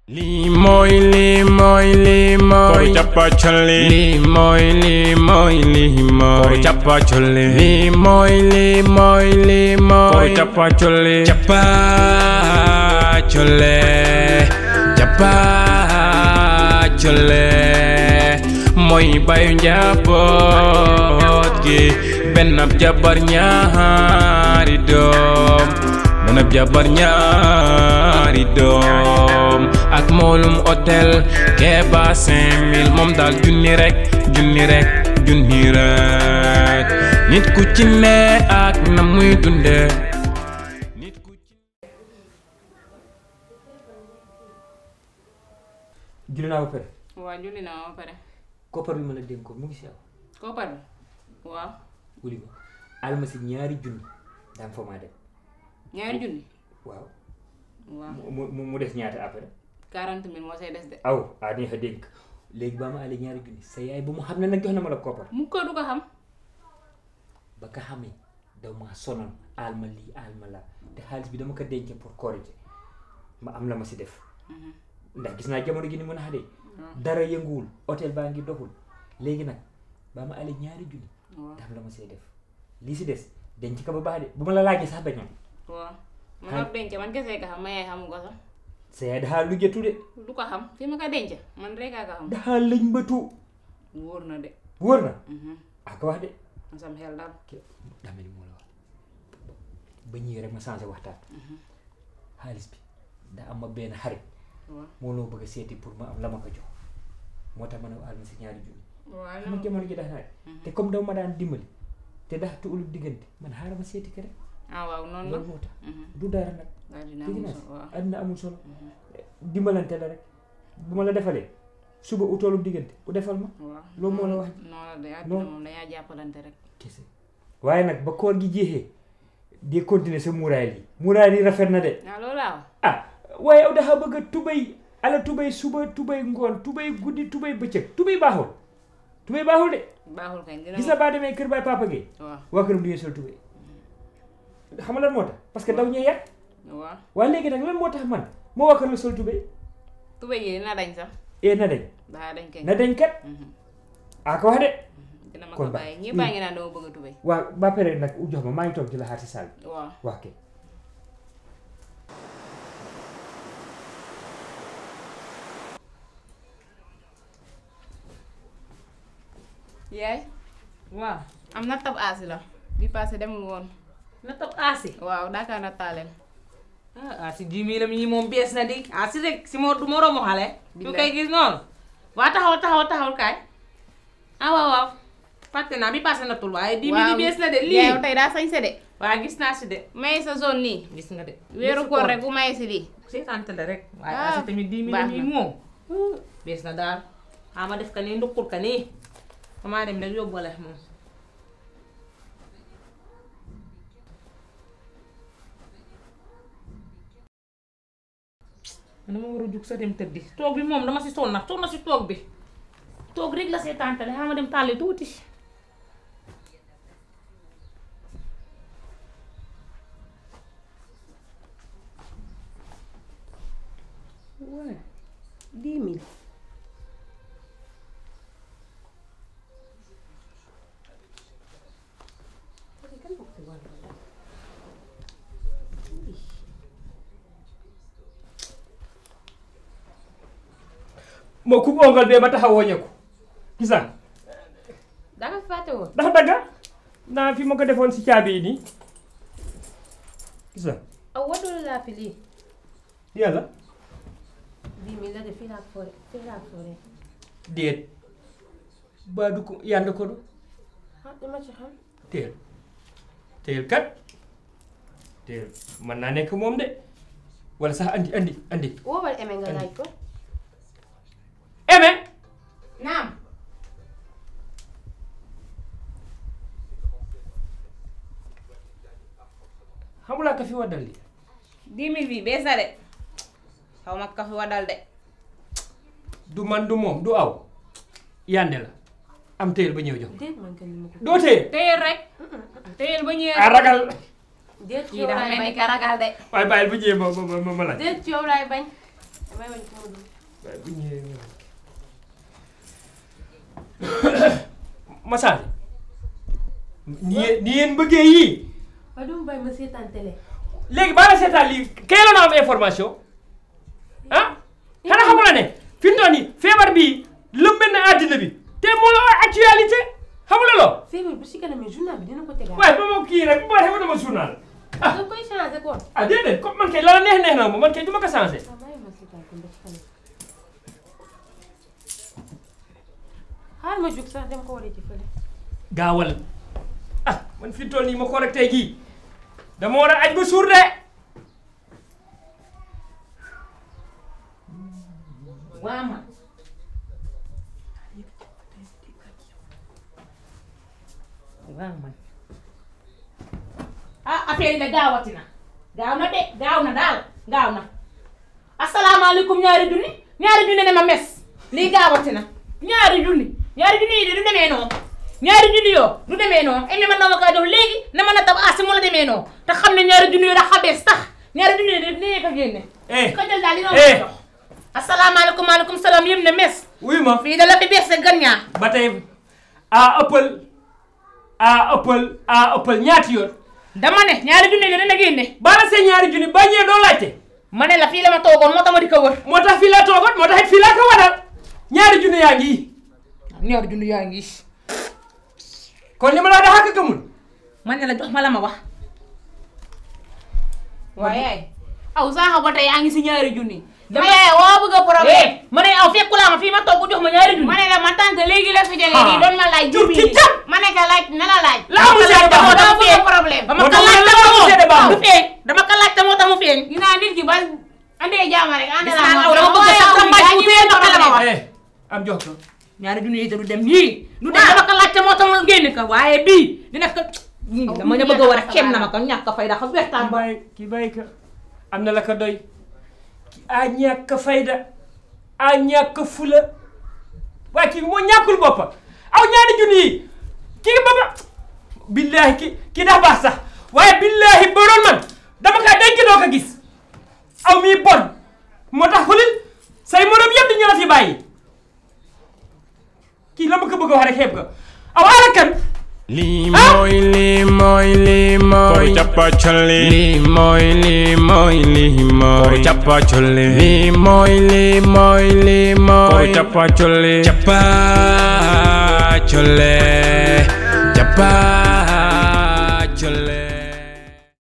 lii mooy lii mooy lii mooy Koru cappacolli lii mooy lii mooy lii mooy Koru cappacolli lii mooy lii mooy lii mooy Koru cappacolli cappacolle cappacolle mooy bayu njaboot gi benn ab jabar ñaari doom benn ab jabar ñaari doom ak moolum hôtel Keba 5000 moom daal junni rek junni rek junni rek nit ku ci ne ak na muy dunde nit ku ci julli naa ba pare waaw julli naa ba pare koppar bi ma la dénkoon mu ngi si yow koppar bi waaw wuli ma alma si ñaari junni daan fa maa dem ñaari junni waaw waaw mu mu mu des ñaata après quarante mille moo say des de aw ah neex a dénk léegi ba ma ale ñaari junni sa yaay ba mu xam ne nag jox na ma la koppar mu ko du ko xam ba ka xamee daw maa sonal alma lii alma la te xaalis bi dama ko denc pour korite ma am la ma si def ndax gis naa jamono gi ni mën a xadee dara yënguwul hôtel baa ngi doxul léegi nag ba ma ale ñaari junni waaw te am la ma see def lii si des denc ko ba baax de bu ma la laajee sax bañoon waaw man ab denc man kese ka xam ma yaay xamu ko sax sa yaay daxaa lujjatu de du ko xam fi ma ko denc man rek a ko xam daxaa lëñ mbëtu wóor na de wóor na mhm ak wax de man sam xel daal dama li moo la wax ba ñëwee rek ma changé waxtaan xaalis bi daa am ma benn xarit waaw moo loo bëgg a seeti pour ma am la ma ko jox moo tax ma ne alma si ñaari junni waaw xam nga jamono ji dax naa te comme dama ma daan dimbali te dax tuulu diggante man xaaral ma seeti ko rek ah waaw noonu la loolu moo tax mhm du dara nag daal dina dégg am naa solo waaw àddina amul solo dimbalante la rek bu ma la defalee suba utoolu diggante u defal ma waaw loolu moo la wax noonu la de àddina noonu. moom dañaa jàppalante rek kese waaye nag ba koor gi jeexee di continuer sa muuraay lii muuraay lii rafet na de ah loolu laa wax ah waaye aw dafa bëgg a tubay ala tubay suba tubay ngoon tubay guddi tubay bëccëg tubay baaxul tubay baaxul de baaxul kañ dina gis na baa demee kër baay papa Gueye waaw waa këram du ngeen sol tubay xam nga lan moo tax parce que daw ñee yar waaw waaye léegi nag lan moo tax man moo waa kër la sol tubay tubéy yi dina dañ sax ee na dañ daa dañ kañ na dañ kat mhm a ko wax de dina ma kon ko ba- bàyyi ñëpp baa ngi naan dama bëgg a tubéy waa ba pare nag u jox ma maa ngi toog ci la xaar si saal bi waaw wax kay yaay waaw am na tab aasi la bi passé demul woon na toog aasi waaw daaka na taaleel ah aasi dix mille am yi moom bees na di aasi rek si moo du moroomu xale ñu koy gis noonu waa taxaw taxaw taxaw kaay ah waaw waaw fàtte naa bi passé na tul waaye dix mille yi bees na de lii yow tey daa sañse de waa gis naa si de may sa zone nii gis nga de weeru koor rek bu may si lii seetaante la rek waaye Ah, aasi tamit dix mille baax am yi na. moom uh, bees na daal xama def ka nii nduqul ka nii damaa dem rek yóbbale moom man dama war a jug sa dem tëddi toog bi moom dama si sonn nag sonn na si toog bi toog rek la seetaantale xama dem tàlli tuuti Ouais, dix mille. moo ku ongal bee ma taxaw wooñeeku gis naa danga fàtte woon ndax dagga naa fi ma ko defoon si caabi yi nii gis naa aw wadul laa fi lii. yàlla dix mille la de fii laa foore fii laa foore. déet baa du ko yànd ko du ah dama ci xam. teel teel kat teel mën naa nekk moom de wala sax andi andi andi woowal eme nga laaj ko. eme naam xamulaa ka fi waddal li dix mille bi bees na de xaw ma ka fi wadal de du man du moom du aw yànde la am teel ba ñëw jox déet man kenn ma ko. doo teel téyel rek téyel ba ñëwee a ragal déet ci kii yow dafa laay mel ni bañ. ka ragal de waaye bàyyil ba ñëwee ma ma ma ma laaj déet ci yow laay bañ. damay wañ ko mu dul waaye bu ñëwee ñëw Massar ni yéen ni yéen bëggee yii waaye dama bàyyi ma seetaan télé léegi baa la seetaan lii kay la na am information ah xanaa xamu la ne fi mu toll nii feebar bii lëmbe na àddina bi te moo la actualité xamu la loo feebar bu si kanamee journal bi dina ko tegaat waaye ba ma kii rek bu ma defee dama journal da nga koy changé kon ah déedéet comme man kay la la neex neex na ma man kay du ma ko changé waaw bàyyi ma seetaan kon ba ci kanam xaar ma jóg sax dem ko waree ci fële gaawal ah man fi mu toll nii ma correcté gii dama war a aj ba suur de waa man waa man ah affaire yi de gaawati na gaaw na de gaaw na daal gaaw na asalaamaaleykum ñaari junni ñaari junni ne ma mes lii gaawati na ñaari junni ñaari junni yi de du demee noonu ñaari junni yoo du demee noonu emi man na ma kaa jox léegi ne ma na tab asi mu la demee noonu te xam ne ñaari junni yoo da xabees tax ñaari junni yi de dinañu ko génne eh ko jël daal li noonu Eh. ko jox asalaamaaleykum maaleykum salaam yëm ne mes wuyu ma fii da la fi bees sa gan ñaar ba tey a ëppal a ëppal a ëppal ñaati yoon dama ne ñaari junni yi dana génne baala see ñaari junni ba ñëwee doo laajte ma ne la fii la ma toogoon moo tax ma di ko wër moo tax fii laa toogoon moo tax it fii laa ko waral ñaari junni yaa ngi ñaari junni yaa ngi kon li ma laa daxa ka gëmul ma ne la jox ma la ma wax waaye yaay aw saaxa ba tey yaa ngi si ñaari junni dama yaay woo bëgg a problème ma ne aw fekkulaa ma fii ma toog jox ma ñaari junni ma ne la ma tànk léegi la fi jógee Ah. nii doon ma laaj Jur jibi ki jàpp. ma ne ka laaj na la laaj la amul seede dama baaxul dama dama bëgg problème dama moo ko tax laaj ma ne la amul seede mu baaxul feeñ dama ko laaj moo tax mu feeñ dinaa nit ki ba andee jaama rek ànd gis naa naa moom aw dama bëgg waaye sa aw mi tambaaj daa mu ñu feeñ ndox la ma wax eh am jox ko ñaari junni yi te du dem yii du dem dama ko laaj moo tax mu génn ko waaye bii dina ko dama ne bëgg a war a kem na ma ko ñàkk a fay dafa ki wertaan ba bàyyi ki bàyyi ka am na la ko doy ki a ñàkk fayda a ñàkk fula waaye kii moo ñàkkul boppa aw ñaari junni yi kii baba billaahi ki ki daa baax sax waaye billaahi ba doon man dama kaa denc doo ko gis aw mii bon moo tax xulil say morom yëpp di ñu la fi bàyyi kii la ma ko bëgg a wax rek xeeb ko aw ala kan lii mooy lii mooy lii mooy Koru cappa colli lii mooy lii mooy lii mooy Koru cappa colli lii mooy lii mooy lii mooy Koru cappa colli cappa colle cappa